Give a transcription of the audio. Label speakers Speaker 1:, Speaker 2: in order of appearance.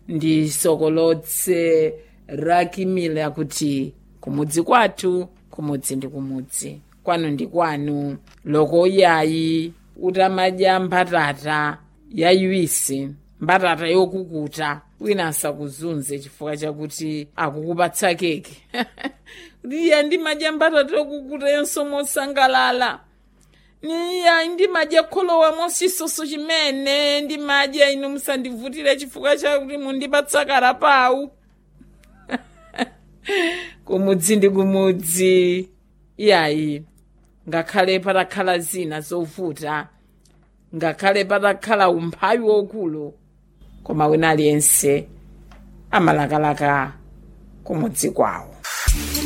Speaker 1: ndisokolotse rakimile akuti kumudzi kwathu kumudzi ndi kumudzi kwanu ndi kwanu loko yayi utamadya mbatata yayiwisi mbatata yokukuta wina asakuzunze chifukwa chakuti akukupatsa keke iya ndimadya mbatata yokukuta yonso mosangalala niya ndimadya kholowa mosisoso chimene ndimadya inu musandivutire chifukwa chakuti mundipatsa karapawu kumudzi ndi kumudzi iyayi ngakhale patakhala zina zovuta ngakhale patakhala umphawi wokulu koma wina aliyense amalakalaka kumudzi kwawo